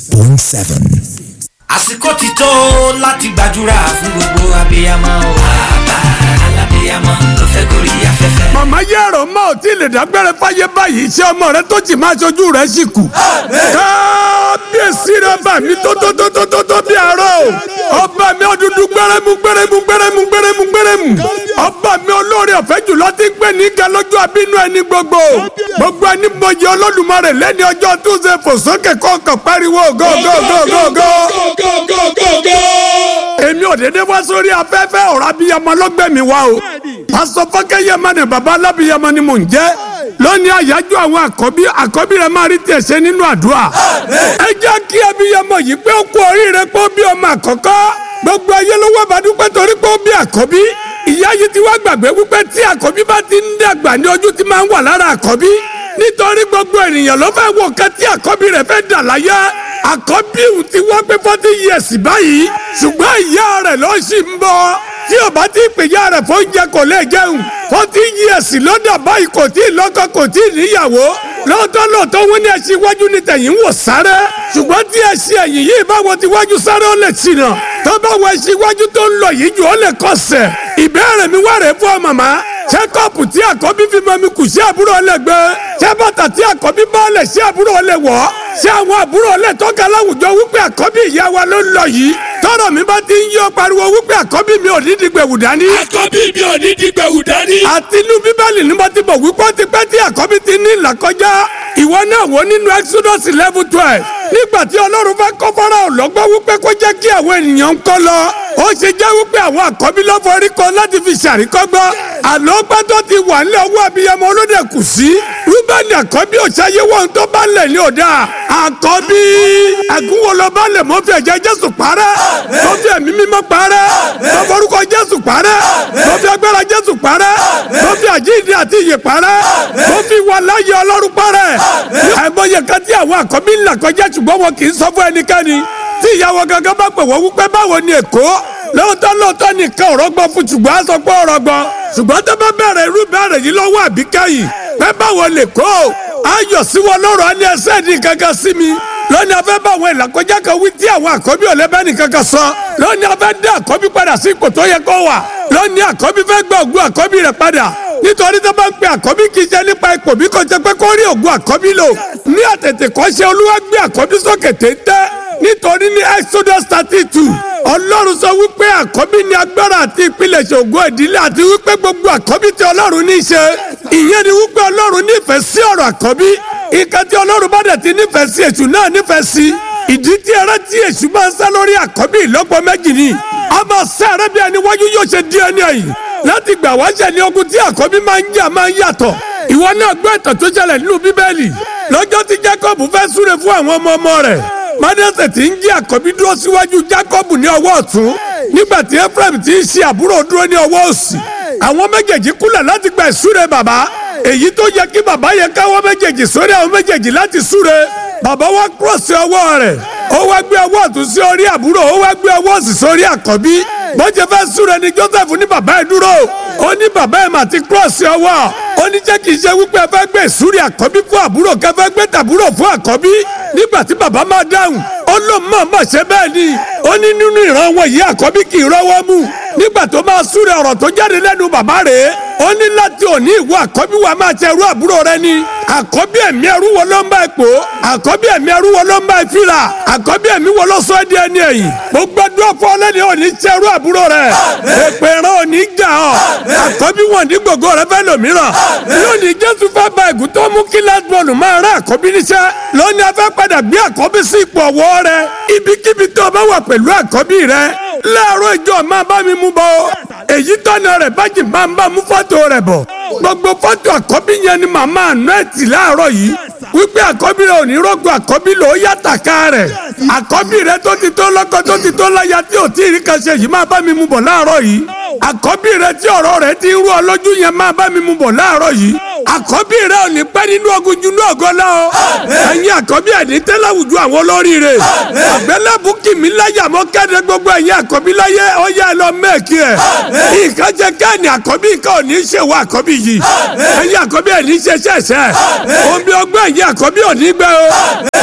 point seven. àsìkò ti tó láti gbàdúrà fún gbogbo abiyamọ o. bàbá alábiyamọ ló fẹ́ gorí afẹ́fẹ́. màmá yẹ̀rọ mọ́ ò tí ì lè dágbére fáyé báyìí iṣẹ́ ọmọ rẹ tó jì máa ṣojú rẹ sì kù. kábíyèsí rẹ bà mí tó tó tó tó tó tó bí àárọ̀ ọba mi ọdúndún gbẹrẹmú gbẹrẹmú gbẹrẹmú gbẹrẹmú gbẹrẹmú ọba mi olóore ọ̀fẹ́ jùlọ ti gbé ní ga lójú abínú ẹni gbogbo gbogbo ẹni mọyì Olódùmarè lẹ́ni ọjọ́ túnṣe fò sókè kọ̀ọ̀kan pariwo go go go go go èmi ò dédé wá sórí afẹ́fẹ́ ọ̀rọ̀ abiyamọ lọ́gbẹ̀mí wa o pásọ fọkẹyẹ mọ ni baba alábiyamọ ni mò ń jẹ́ lónìí àyájọ́ àwọn àkọ́bí àkọ́bí rẹ máa rí tiẹ̀ ṣe nínú àdúrà ẹ jẹ́ kí abiyamọ yìí pé ó kú oríire pé ó bí ọmọ àkọ́kọ́ gbogbo ayé ló wá bàdúpẹ́ torí pé ó bí àkọ́bí ìyá yìí ti wá gbàgbé wípé tí àkọ́bí bá ti ń dàgbà ní ojú ti máa ń wà lára àkọ́bí nítorí gbogbo ènìyàn ló fẹ́ wò kẹ́ tí àkọ́bí rẹ̀ fẹ́ dà láyé àkọ́bí òun ti wá pé forty years báyìí ṣùgbọ́n ìyá rẹ̀ ló ṣì ń bọ̀ tí ò bá ti pè ya rẹ̀ fún oúnjẹ kò lè jẹun forty years lọ́dà báyìí kò tí ì lọ́kọ kò tí ì níyàwó lọ́tọ́ lọ́tọ́ wọn ní ẹṣin iwájú ní tẹ̀yìn ń wò sáré ṣùgbọ́n tí ẹṣin ẹ̀yìn yìí báwo ti wájú sáré ó lè ṣìnà tó bá wọ ẹṣin iwájú tó ń lọ yìí jù ó lè kọsẹ̀ ìbéèrè mi wá rèé fún ọ màmá ṣé kọ́ọ̀pù tí àkọ́bí fi mọ́ mi kù sí àbúrò ọlẹ́gbẹ́ ṣé bàtà tí àkọ́bí bá lẹ̀ sí àbúrò ọlẹ́wọ̀ ṣé àwọn àbúrò ọlẹ́ tọ́ka láwùjọ wípé àkọ́bí ìyá wa ló ń lọ yìí tọ́rọ̀ mi bá ti ń yọ pariwo wípé àkọ́bí mi ò ní di gbẹ̀wù dání. àkọ́bí mi ò ní di gbẹ̀wù dání. àti inú bíbélì ni mo ti bọ̀ wípé ó ti pẹ́ tí àkọ́bí ti ní ìlàkọjá ìwọ náà wò nínú exodus eleven twelve nígbà tí ọlọ́run bá kọ́ fọ́nrán ọ̀lọ́gbọ́n wípé kó jẹ́ kí àwọn ènìyàn ń kọ́ lọ ó ṣe jẹ́ wípé àwọn àkọ́bí ló forí kọ láti fi ṣàríkọ́gbọ́n àlọ́gbọ́n tó ti wà nílẹ̀ owó abiyamọ olóde kù sí rúbẹ́nì àkọ́bí òṣàyé wọn tó bá lẹ̀ ní ọ̀dà àkọ́bí àgúnwọlọ bá lẹ̀ mọ́ fi ẹ̀jẹ̀ jésù parẹ́ mọ́ fi ẹ̀mí mímọ́ parẹ́ mọ́ forúkọ jésù parẹ́ mọ́ fi agbára jésù parẹ́ mọ́ fi àjíǹde àti ìyè parẹ́ mọ́ fi wà láyé ọlọ́run parẹ́ àìmọye kan tí àwọn àkọ́bí ńlá kọjá ṣùgbọ́n wọn kì í sọ fún ẹnikẹ́ni tí ìyàwó gangan bá pè wọ́n wípé báwo ni èkó lóòótọ́ lóòótọ́ nìkan ọ̀rọ̀ gbọ́ fún ṣùgbọ́n a sọ pé ọ̀rọ̀ gbọ́ ṣùgbọ́n tó bá bẹ̀rẹ̀ irú bẹ̀rẹ̀ yìí lọ́wọ́ àbíkẹ́yìn pé báwo lè kó ayọ̀ sí wọn lọ́rọ̀ á ní ẹsẹ̀ ní kankan sí mi lónìí afẹ́ bá àwọn ìlàkọjá kan wí tí àwọn àkọ́bí ò lẹ́bẹ̀ẹ́ nìkan kan sọ lónìí afẹ́ dé àkọ́bí padà sí ipò tó yẹ kó wà lónìí àkọ́bí fẹ́ gba ògùn àkọ́bí rẹ̀ padà nítorí tó bá ń pe àkọ́bí kì í ṣe nípa ipò bí kò ṣe pé kó rí ògùn àkọ́bí lò ní àtètè kọ́ ṣe olúwa gbé àkọ́bí sókè téńté nítorí ní exodus thirty two ọlọ́run sọ wípé àkọ́bí ní agbára àti ìpilẹ̀ṣẹ̀ ògo ìdílé àti wípé gbogbo àkọ́bí tí ọlọ́run ní í ṣe ìyẹn ni wípé ọlọ́run nífẹ̀ẹ́ sí ọ̀rọ̀ àkọ́bí ìka tí ọlọ́run bá dẹ̀ ti nífẹ̀ẹ́ sí èṣù náà nífẹ̀ẹ́ sí ìdí tí ẹrẹ́ tí èṣù máa ń sá lórí àkọ́bí ìlọ́pọ̀ méjì ni a máa sá ẹrẹ́ bí ẹni wájú yóò ṣe di ẹni ẹ̀yìn láti gbà wá ṣẹ̀ ní ogun tí àkọ́bí máa ń jà máa ń yàtọ̀ ìwọ náà gbọ́ ìtàn tó ṣẹlẹ̀ nínú bíbélì lọ́jọ́ tí Jacob fẹ́ súre fún àwọn ọmọ ọmọ rẹ̀ Mánásè tí ń jí àkọ́bí dúró síwájú Jacob ní ọwọ́ ọ̀tún nígbà tí Ephraim tí ń ṣe àbúrò dúró ní ọwọ́ òsì àwọn méjèèjì kúnlẹ̀ láti gba ìsúre bàbá èyí tó yẹ kí bàbá yẹ káwọ́ méjèèjì sórí àwọn méjèèjì láti súre bàbá wa kúrọ̀sì ọwọ́ rẹ̀ ó wá gbé ọwọ́ ọ̀tún sí orí àbúrò ó wá gbé ọwọ́ òsì sórí àkọ́bí bọ́jẹ̀ fẹ́ súre ni Joseph ní bàbá ẹ̀ dúró ó ní bàbá ẹ̀ mà ti kúrọ̀sì ọwọ́ ó ní jẹ́ kì í ṣe wípé ẹ fẹ́ gbé ìsúre àkọ́bí fún àbúrò kẹ́ fẹ́ gbé tàbúrò fún àkọ́bí nígbà tí bàbá máa dáhùn ó ló mọ̀ mọ̀ ṣe bẹ́ẹ̀ ni ó ní nínú ìran wọn yìí àkọ́bí kì í rọ́wọ́ mú nígbà tó máa súre ọ̀rọ̀ tó jáde lẹ́nu bàbá rẹ̀ ó ní láti òní ìwọ àkọ́bí wa máa ṣe ẹrú àbúrò rẹ ni àkọ́bí ẹ̀mí ẹrú wo ló ń bá ẹ pò àkọ́bí ẹ̀mí ẹrú wo ló ń bá ẹ fìlà àkọ́bí ẹ̀mí wo ló sọ ẹ́ di ẹni ẹ̀yìn gbogbo ẹdún ọ̀fọ́ ọlẹ́ni òní ṣe ẹrú àbúrò rẹ èpè ìran òní jà ọ́ àkọ́bí wọn ní gbogbo rẹ fẹ́ lòmíràn lónìí jésù fẹ́ ba ẹ̀gún tó mú kí lásbọ̀nù máa rán àkọ́bí níṣẹ́ lónìí a fẹ́ padà gbé àkọ́bí sí ipò ọ̀wọ́ rẹ ibikíbi tó o bá wà pẹ̀lú àkọ́bí rẹ láàárọ̀ ìjọ máa bá mi mú bọ́ èyí tọ́nà rẹ̀ bájì máa ń bá mú fọ́tò rẹ̀ bọ̀ gbogbo fọ́tò àkọ́bí yẹn ni màmá àná ẹ̀ tì láàárọ̀ yìí wípé àkọ́bí rẹ̀ ò ní rọ́gbọ̀ àkọ́bí lò ó yàtà ká rẹ̀ àkọ́bí rẹ̀ tó ti tó lọ́kọ tó ti tó láya tí ò tí ì rí kan ṣe yìí máa bá mi mú bọ̀ láàárọ̀ yìí àkọ́bí rẹ̀ tí ọ̀rọ̀ rẹ̀ ti ń rú ọ lójú yẹn máa bá mi mú bọ̀ láàárọ̀ yìí àkọ́bí rẹ̀ ò ní pẹ́ nínú ogun jù ní ọ̀gọ́ lọ ẹ̀yin àkọ́bí ẹ̀ ní tẹ́lẹ̀ àwùjọ àwọn olóríire àgbélébù kìmí láyà mọ́ kéde gbogbo ẹ̀yin àkọ́bí láyé ọ̀yá ẹ̀ lọ mẹ́ẹ̀kì ẹ̀ nǹkan jẹ káàní àkọ́bí nǹkan ò ní ṣe wọ àkọ́bí yìí ẹ̀yin àkọ́bí ẹ̀ ní ṣe ṣẹ̀ṣẹ̀ omi ọgbẹ́ ẹ̀yin àkọ́bí ò ní gbẹ o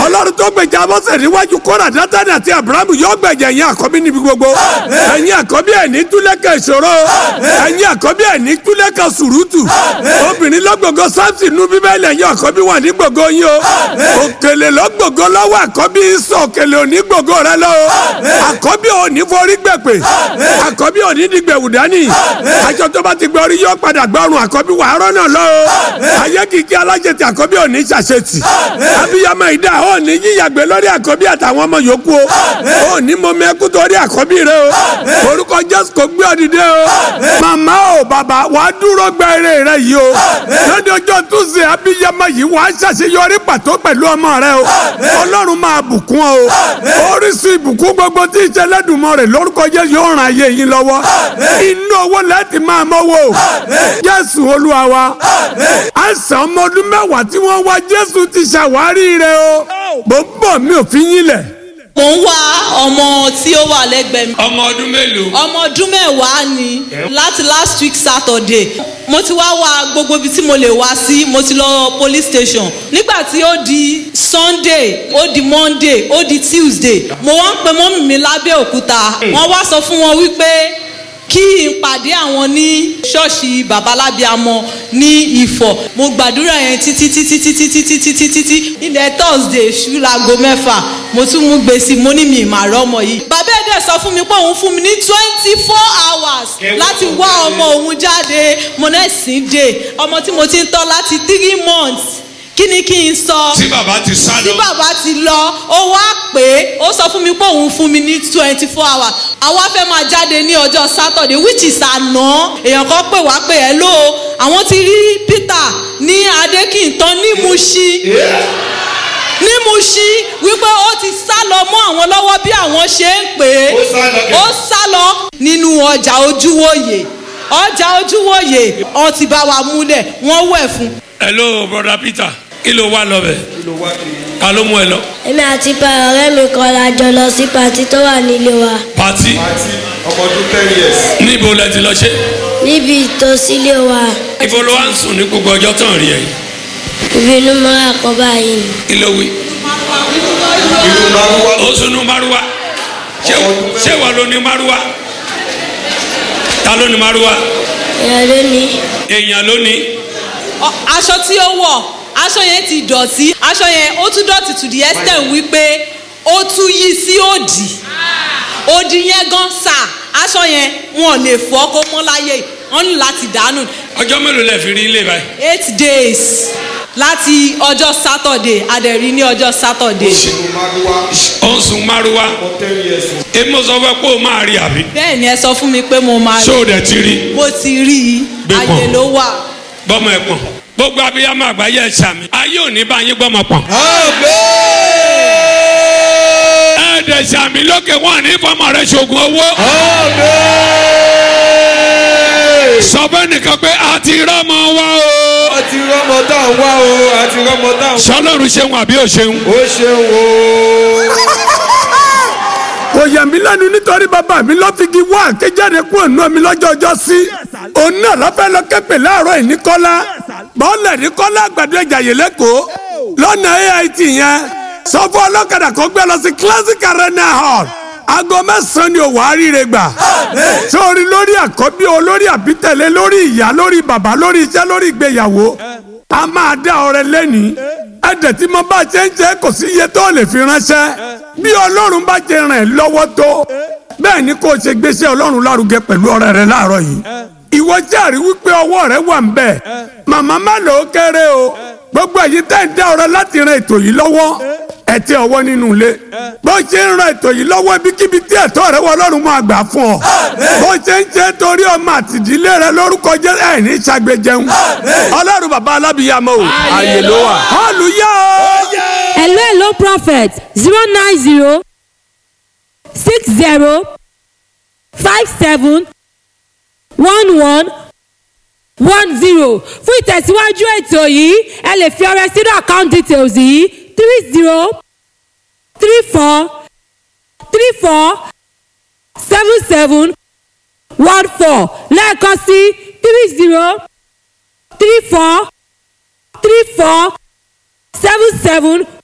ọlọ́run tó gbèjà mọ́sẹ̀ níwájú kóra dátánì àti abrahamu yóò gbèjà ẹ̀yin àkọ́bí níbi gbogbo ẹ̀yin àkọ́bí ẹ̀ ní túlẹ̀kẹ̀ ìṣòro ẹ̀yin àkọ́bí ẹ̀ ní túlẹ̀kẹ̀ sùrùtù obìnrin lọ́gbọ̀gọ́ sáfì nú bíbélì ẹ̀yin àkọ́bí wà ní gbogbo yín o òkèlè lọ́gbọ̀gọ́ lọ́wọ́ àkọ́bí sọ òkèlè òní gbogbo rẹ lọ o àkọ́bí òní forí gbẹ̀pẹ̀ àkọ́bí òní dìgbẹ̀wù dání àjọ tó bá ti gbẹ orí yóò padà gbọ́rùn àkọ́bí wà á rọ́nà lọ o ayé kìkì alájẹtì àkọ́bí òní ṣàṣetì abiyamọ ìdá òní yíyàgbé lórí àkọ́bí àtàwọn ọmọ yòókù o òní mọ̀mọ́ ẹkú torí àkọ́bí rẹ o orúkọ jésù kò gbé ọdìdẹ o màmá o bàbá wàá dúró gbẹ eré rẹ yìí o lọ́dọ̀ ọjọ́ túnṣe abiyamọ yìí wàá ṣàṣeyọrí pàtó pẹ̀lú ọmọ rẹ o ọlọ́run máa bùkún ọ o oríṣi ìbùkún gbogbo tí ìṣẹ̀lẹ̀ dùnmọ́ rẹ̀ lórúkọ jésù yóò ràn ayé yín lọ́wọ́ inú owó láti máa mọ́wọ́ o jésù olúwa wa àìsàn ọmọ ọdún mẹ́wàá tí wọ́n wá jésù ti ṣàwárí rẹ o bó ń bọ̀ mi ò fi yín lẹ̀ mo ń wá ọmọ tí ó wà lẹ́gbẹ̀ẹ́ mi ọmọ ọdún mélòó. ọmọ ọdún mẹ́wàá ni láti last week saturday mo ti wá wá gbogbo ibi tí mo lè wá sí mo ti lọ police station nígbà tí ó di sunday ó di monday ó di tuesday mo wá ń pe mọ́mì mi lábẹ́ òkúta wọ́n wá sọ fún wọn wípé kí n pàdé àwọn ní ṣọ́ọ̀ṣì babalábíàmọ ní ìfọ̀ mo gbàdúrà yẹn títí títí títí títí títí títí ilẹ̀ thursday ṣú láago mẹ́fà mo tún mú gbèsè mo ní mi ìmàrọ̀ ọmọ yìí. bàbá ẹ̀dẹ̀ sọ fún mi pé òun fún mi ní twenty four hours láti wá ọmọ òun jáde mo náà sì dé ọmọ tí mo ti ń tọ́ láti three months kí ni kí n sọ tí bàbá ti sá tí lọ. bàbá ti lọ ó wá pé ó sọ fún mi pé òun fún mi ní twenty four hours àwa fẹ́ máa jáde ní ọjọ́ saturday which is àná èèyàn kan pè wá pé ẹ ló àwọn ti rí peter ní adékìntàn ní muṣí ní muṣí wípé ó ti sá lọ mọ́ àwọn lọ́wọ́ bí àwọn ṣe ń pè é Ó sá lọ kẹ̀. ó sá lọ nínú ọjà ojúwòye ọjà ojúwòye ọ ti bá wa múlẹ̀ wọ́n wẹ̀ fún hello brother peter kí ló wá lọ bẹ̀. ta ló mú ẹ lọ. èmi àti pa ọ̀rẹ́ mi kan la jọ lọ sí pàtí tó wà nílé wa pati àti ọmọ ọdún ten years. níbo lẹ ti lọ ṣe. níbi ìtòsílẹ̀ wa ibo ló wá ń sùn ní gbogbo ọjọ́ tán rí ẹ yìí. ibi inú mọ́ra kan báyìí ni kí ló wí. irú márùwá ó sunu maruwa ṣé ṣé wà ló ní maruwa ta ló ní maruwa èèyàn ló ní èèyàn ló ní Ọ- aṣọ tí ó wọ̀ aṣọ yẹn ti dọ̀tí aṣọ yẹn ó tún dọ̀tí to the extent wípé ó tún yí sí òdì òdì yẹn gan sà aṣọ yẹn wọn ò lè fọ́ kó mọ́ láyé wọn ní láti dànù ọjọ́ mélòó lẹ fi rí ilé báyìí. eight days láti ọjọ́ saturday adẹ̀rí ní ọjọ́ saturday irú márùwá ó ń sun maruwa ọmọ ten years. èmi sọ fẹ́ pé o máa rí àbí. bẹ́ẹ̀ ni ẹ sọ fún mi pé mo máa ṣé o dẹ̀ ti rí mo ti rí i Gbé pọ̀n. ayé ló wà. gbọ́mọ ẹ̀ pọ̀n gbogbo abiyamọ àgbáyé ẹ̀ sàmì ayé ò ní bá yín gbọ́mọ pọ̀n. ẹ dẹ̀ sàmì lókè wọn ní fọmọ rẹ ṣoògùn owó. sọ fẹ́ nìkan pé a ti rọ́mọ wa o. àti rọmọ tá à ń wá o àti rọmọ tá à ń wá. sọlọ́run ṣeun àbí ò ṣeun. ó ṣeun o. kò yà mí lẹ́nu nítorí bàbá mi ló fi gi wá àkéjáde kúrò nù mí lọ́jọ́ ọjọ́ sí. òun náà lọ́fẹ́ lọ kẹ́pẹ́ láàárọ̀ yìí ní kọ́lá bọ́ọ̀lù ní kọ́lá àgbàdo ẹ̀jà yìí lẹ́kọ̀ọ́ lọ́nà ait yẹn sọ fún ọlọ́kadà kó gbé lọ sí classic arena hall aago mẹ́sàn-án ni òwò àríire gbà sórí lórí àkọ́bí o lórí àbítẹ̀lé lórí ìyá lórí bàbá lórí iṣẹ́ lórí ìgbéyàwó a máa dá ọrẹ lẹ́ni ẹ̀dẹ̀ tí mo bá ṣe ń ṣe kò sí iye tó lè fi ránṣẹ́ bí ọlọ́run bá ṣe ràn ẹ́ lọ́wọ́ tó bẹ́ẹ̀ ni kò ṣe gbéṣẹ́ ọlọ́run lárugẹ pẹ̀lú ọrẹ rẹ láàárọ̀ yìí ìwọ jẹ́rìí wípé ọwọ́ rẹ wà ń bẹ̀ màmá má lò ó kéré o gbogbo èyí tẹ́ ń dá ọrẹ láti ran ètò yìí lọ́wọ́ ẹ tẹ ọwọ́ nínú ilé bó ṣe ń ran ètò yìí lọ́wọ́ ibikíbi tí ẹ̀tọ́ rẹ wọ ọlọ́run máa gbà fún ọ bó ṣe ń ṣe torí ọmọ àtìdílé rẹ lórúkọ jẹ́ ẹ̀ ní ṣàgbéjẹun ọlọ́run bàbá alábìyàmọ́ o àyè ló wà hallelujah o. hello hello prophet zero nine zero six zero five seven one one one zero fún ìtẹ̀síwájú ètò yìí ẹ lè fi ọrẹ sínú account details yìí three zero three four three four seven seven one four lẹ́ẹ̀kan sí three zero three four three four seven seven